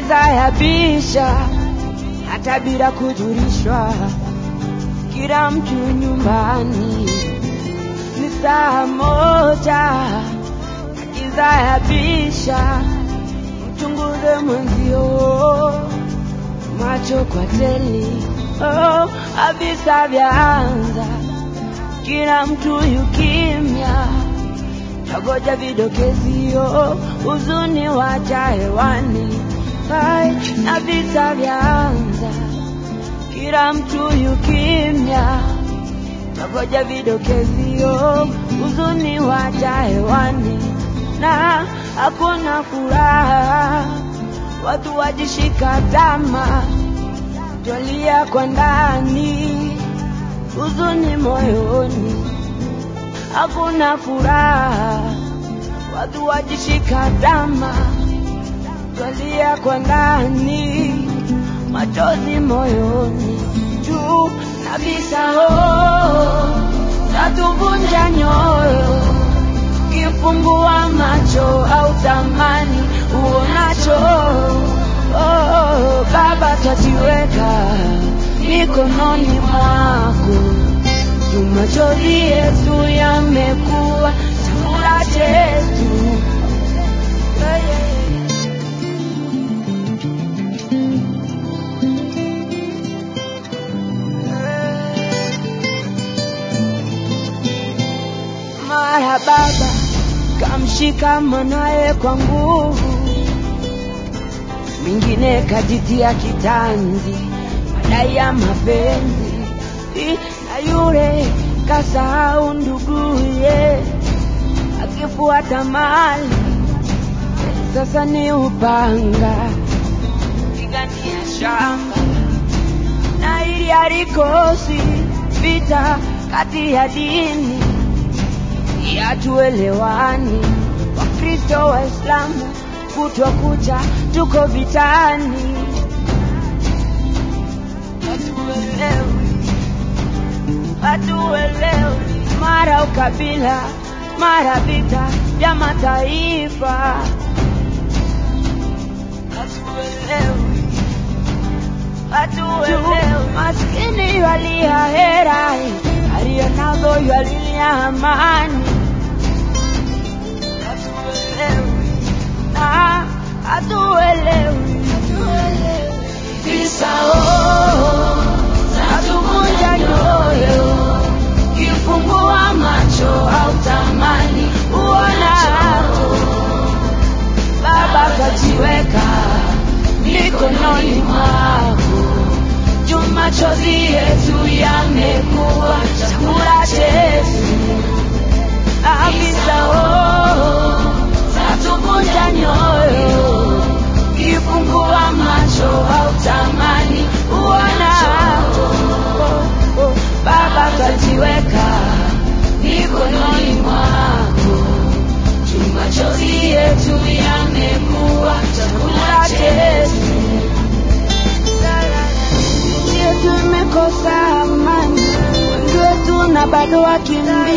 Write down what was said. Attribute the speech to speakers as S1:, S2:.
S1: giza yabisha hata bila kujulishwa, kila mtu nyumbani ni saa moja, na giza yabisha, mchunguze mwenzio macho kwa teli. Oh, avisa vyaanza, kila mtu yukimya, tagoja vidokezio, huzuni wacha hewani. Hai, na visa vyaanza, kila mtu yukimya, tagoja vidokezio, huzuni wacha hewani, na hakuna furaha, watu wajishika tama, twalia kwa ndani, huzuni moyoni, hakuna furaha, watu wajishika tama, twalia kwa ndani, machozi moyoni, juu na visao tatuvunja nyoyo, kifungua macho au tamani uonacho. Oh, Baba, twajiweka mikononi mwako, juu machozi yetu yamekuwa chakula chetu. Yeah, yeah, yeah. Mara baba kamshika mwanaye kwa nguvu, mwingine kajitia kitanzi, madai ya mapenzi, I- na yule kasahau nduguye, akifuata mali, sasa ni upanga pigania shamba na ili halikosi vita kati ya dini hatuelewani. Wakristo Waislamu kutwa kucha tuko vitani, hatuelewi, hatuelewi, mara ukabila, mara vita vya mataifa, hatuelewi, hatuelewi. Maskini walia hera, aliyo nazo yalilia amani hatuelewi na hatuelewi visao zatuvunja nyoyo kifungua macho au tamani uonacho baba kajiweka mikononi mwako juu machozi yetu yamekuwa chakula chetu afisa oh, zatuvunja nyoyo, kifungua macho au tamani uonacho. Oh, oh, Baba kajiweka mikononi mwako, juu machozi yetu yamekuwa chakula chetu. Nchi yetu imekosa amani, wengi wetu na bado wakimbizi